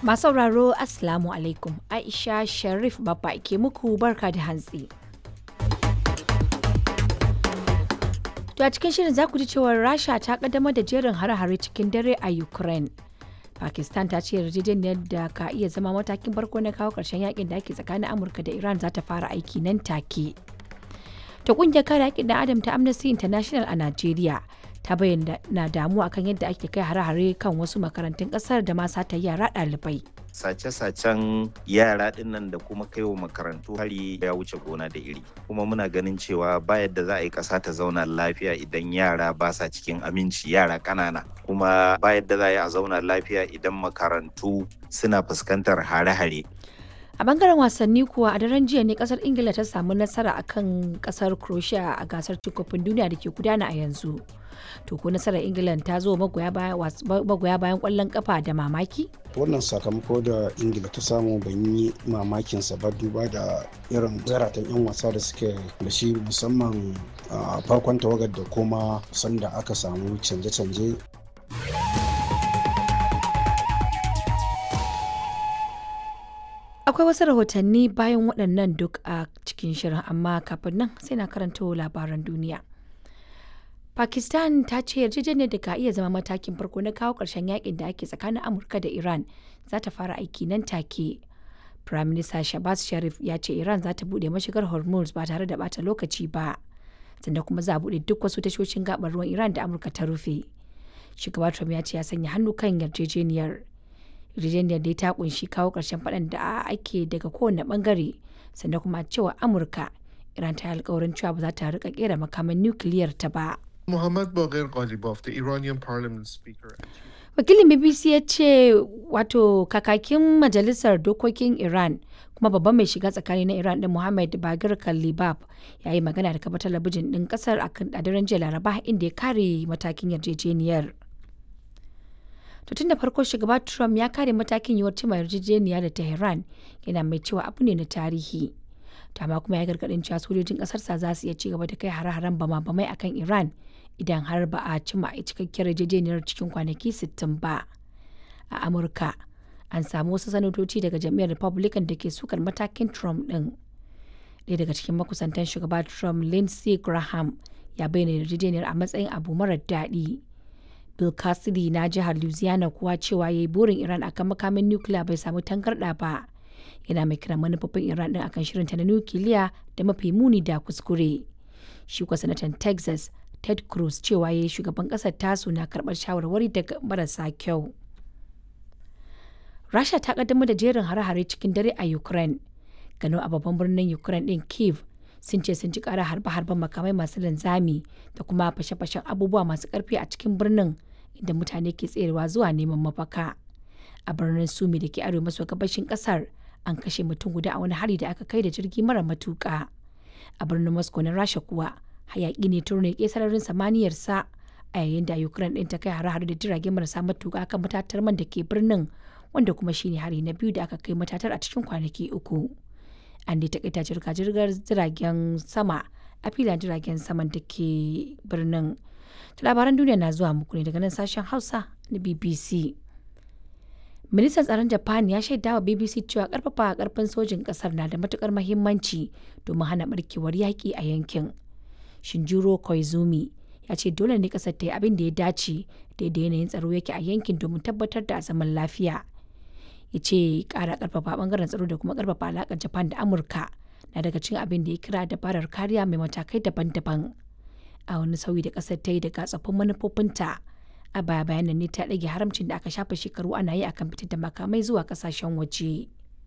Masu sauraro Assalamu alaikum Aisha Sharif Babba ke muku barka da hantsi. To a cikin shirin za ku ji cewar Rasha ta kaddamar da jerin hare-hare cikin dare a Ukraine. Pakistan ta ce yarjejeniyar da ka iya zama matakin farko na kawo ƙarshen yakin da ake tsakanin Amurka da Iran za ta fara aiki nan take. Ta kungiyar kare haƙƙin ɗan Adam ta Amnesty International a Najeriya ta bayyana na damuwa akan yadda ake kai hare-hare kan wasu makarantun ƙasar da ma sata yara ɗalibai. sace-sacen yara dinnan da kuma kaiwa makarantu hari ya wuce gona da iri kuma muna ganin cewa ba yadda za a yi ƙasa ta zauna lafiya idan yara ba sa cikin aminci yara ƙanana kuma ba yadda za a yi a zauna lafiya idan makarantu suna fuskantar hare-hare A bangaren wasanni kuwa a daren jiya ne kasar Ingila ta samu nasara akan kasar Croatia a gasar cin kofin duniya da ke gudana a yanzu. To ko nasarar Ingila ta zo magoya bayan kwallon kafa da mamaki? wannan sakamako da ingila ta samu ban yi mamakinsa ba duba da irin zaratan 'yan wasa da suke da shi musamman a farkon tawagar da kuma sanda aka samu canje-canje Akwai wasu rahotanni bayan waɗannan duk a cikin shirin amma kafin nan sai na karanto labaran duniya. Pakistan ta ce yarjejeniyar da ka iya zama matakin farko na kawo ƙarshen yakin da ake tsakanin Amurka da Iran za ta fara aiki nan take. Prime Minister Shabazz Sharif ya ce Iran za ta buɗe mashigar Hormuz ba tare da bata lokaci ba. Sannan kuma za a buɗe duk wasu tashoshin gabar ruwan Iran da Amurka ta rufe. Shugaba Trump ya ce ya sanya hannu kan yarjejeniyar. Yarjejeniyar dai ta kunshi kawo ƙarshen faɗan da ake daga kowane ɓangare sannan kuma cewa Amurka Iran ta yi alkawarin cewa ba za ta rika kera makaman nukiliyar ta ba. Muhammad Baghir Ghalibaf, the Iranian parliament speaker. Wakilin BBC ya ce wato kakakin majalisar dokokin Iran kuma babban mai shiga tsakani na Iran din Muhammad Baghir Ghalibaf ya yi magana da kafa talabijin din kasar a daren jiya Laraba inda ya kare matakin yarjejeniyar. To tun da farko shugaba Trump ya kare matakin yiwuwar cimma yarjejeniya da Tehran yana mai cewa abu ne na tarihi. Dama kuma ya gargadin cewa sojojin kasarsa za su iya ci gaba da kai hare-haren bama-bamai akan Iran idan har ba a cimma a cikakkiyar yarjejeniyar cikin kwanaki 60 ba. A Amurka, an samu wasu sanatoci daga jam'iyyar Republican da ke sukar matakin Trump ɗin. Ɗaya daga cikin makusantan shugaba Trump, Lindsey Graham, ya bayyana yarjejeniyar a matsayin abu marar daɗi. Bill Cassidy na jihar Louisiana kuwa cewa ya yi burin Iran akan makamin nukiliya bai samu tangarɗa ba. Yana mai kiran manufofin Iran ɗin akan shirinta na nukiliya da mafi muni da kuskure. Shi kuwa sanatan Texas Ted Cruz cewa ya yi shugaban ƙasar tasu na karɓar shawarwari daga marasa kyau. Rasha ta kaddamar da jerin hare-hare cikin dare a Ukraine. Gano a babban birnin Ukraine ɗin Kiev sun ce sun ji ƙara harbe-harben makamai masu linzami da kuma fashe-fashen abubuwa masu ƙarfi a cikin birnin inda mutane ke tserewa zuwa neman mafaka. A birnin Sumi da ke arewa maso gabashin ƙasar an kashe mutum guda a wani hari da aka kai da jirgi mara matuƙa. A birnin Moscow na Rasha kuwa hayaƙi ne turne sararin samaniyar sa a yayin da Ukraine ɗin ta kai hare-hare da jirage marasa matuƙa kan matatar man da ke birnin wanda kuma shine hari na biyu da aka kai matatar a cikin kwanaki uku. An dai takaita jirga-jirgar jiragen sama a filan jiragen saman da ke birnin. Labaran duniya na zuwa muku ne daga nan sashen Hausa na BBC. Ministan tsaron Japan ya shaida wa BBC cewa karfafa karfin sojin kasar na da matukar mahimmanci domin hana barkewar yaƙi a yankin. Shinjiro Koizumi ya ce dole ne kasar ta yi abin da ya dace daidai yanayin tsaro yake a yankin domin tabbatar da zaman lafiya. Ya ce kara karfafa bangaren tsaro da kuma karfafa alakar Japan da Amurka na daga cikin abin da ya kira dabarar kariya mai matakai daban-daban. A wani sauyi da kasar ta yi daga tsoffin manufofinta a baya bayan nan ne ta ɗage haramcin da aka shafa shekaru ana yi akan fitar da makamai zuwa kasashen waje.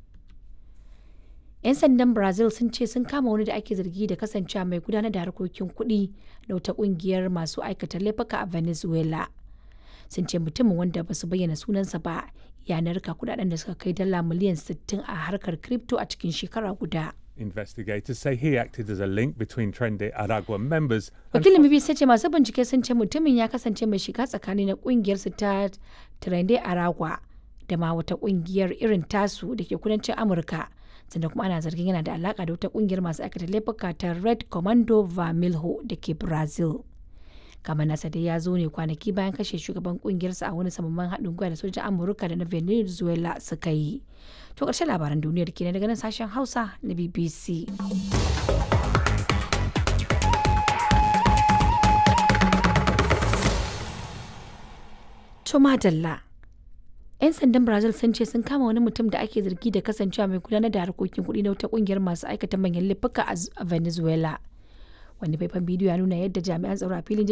'yan sandan brazil sun ce sun kama wani da ake zargi da kasancewa mai gudanar da harkokin kuɗi da wata ƙungiyar masu aikata laifuka a venezuela sun ce mutumin wanda ba su bayyana sunansa ba ya narka kudaden da suka kai dala miliyan 60 a harkar crypto a cikin shekara guda Investigators say he acted as a link between Trende Aragua members and wakilin bbc ce masu bincike sun ce mutumin ya kasance mai shiga tsakani na kungiyar su ta trende aragua da ma wata kungiyar irin tasu da ke kudancin amurka sannan kuma ana zargin yana da alaka da wata kungiyar masu aikata laifuka ta red commando vermelho da ke brazil kama nasa dai ya zo ne kwanaki bayan kashe shugaban kungiyarsa a wani samamman haɗin gwiwa da sojan amurka da na venezuela suka yi to ƙarshen labaran duniyar kenan daga nan sashen hausa na bbc to madalla 'yan sandan brazil sun ce sun kama wani mutum da ake zargi da kasancewa mai gudanar da harkokin kuɗi na wata kungiyar masu aikata manyan laifuka a venezuela wani faifan bidiyo ya nuna yadda jami'an tsaro a filin